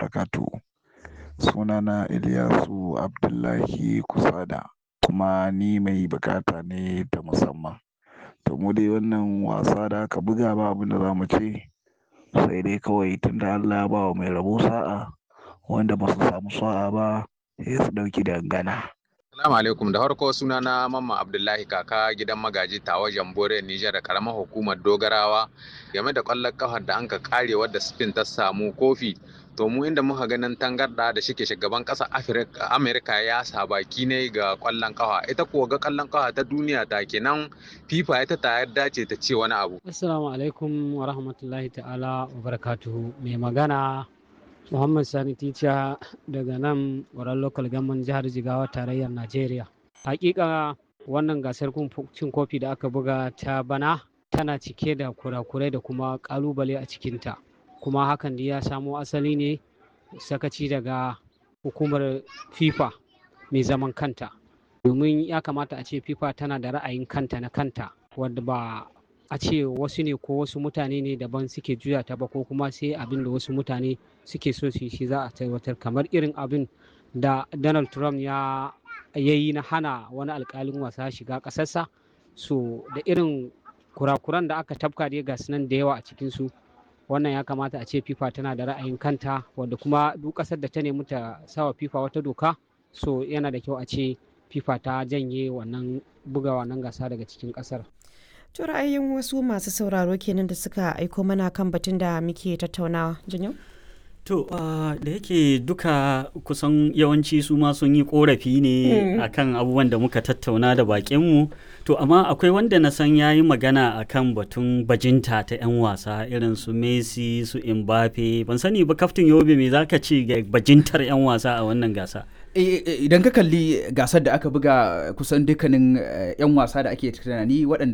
barakatuhu. Sunana Ilyasu Abdullahi Kusada kuma ni mai bukata ne ta musamman. To mu dai wannan wasa da aka buga ba abin da za mu ce sai dai kawai tunda Allah ya ba wa mai rabo sa'a wanda ba su samu sa'a ba sai su ɗauki dangana. Assalamu alaikum da farko suna na Mamman Abdullahi kaka gidan magaji tawa Jambore Nijar da karamar hukumar Dogarawa game da ƙwallon kafar da anka kare wadda Spain ta samu kofi to mu inda muka ganin tangarda da shike shugaban ƙasar Amerika ya sa baki ne ga ƙwallon kafa ita kuwa ga ƙwallon kafa ta duniya ta kenan FIFA ita ta yarda ce ta ce wani abu. Assalamu alaikum wa rahmatullahi ta'ala wa barakatuhu mai magana Muhammad Sani Ticha daga nan wurin local government jihar Jigawa tarayyar Najeriya. Hakika wannan gasar cin kofi da aka buga ta bana tana cike da kurakurai da kuma kalubale a cikinta. Kuma hakan da ya samo asali ne sakaci daga hukumar FIFA mai zaman kanta. Domin ya kamata a ce FIFA tana da ra'ayin kanta na kanta wadda ba a ce wasu ne ko wasu mutane ne daban suke juya ta ba ko kuma sai abin da wasu mutane suke so su shi za a tabbatar kamar irin abin da donald trump ya yi na hana wani alkalin wasa shiga ƙasarsa so da irin kurakuran da aka tafka dai ga nan da yawa a cikinsu wannan ya kamata a ce fifa tana da ra'ayin kanta wadda kuma duk ƙasar da ta nemi ta sawa fifa wata doka so yana da kyau a ce fifa ta janye wannan buga wannan gasa daga cikin ƙasar To ra'ayin wasu masu sauraro kenan da suka aiko mana kan batun da muke tattaunawa. Janyo? To uh, da yake duka kusan yawanci su ma sun yi korafi ne mm. akan abubuwan da muka tattauna da bakinmu. To amma akwai wanda na san ya yi magana akan batun bajinta ta 'yan wasa irin su Messi su Mbappe. Ban sani ba kaftin Yobe me zaka ce ga bajintar 'yan wasa a wannan gasa? idan ka kalli gasar da aka buga kusan dukkanin 'yan wasa da ake tunani waɗanda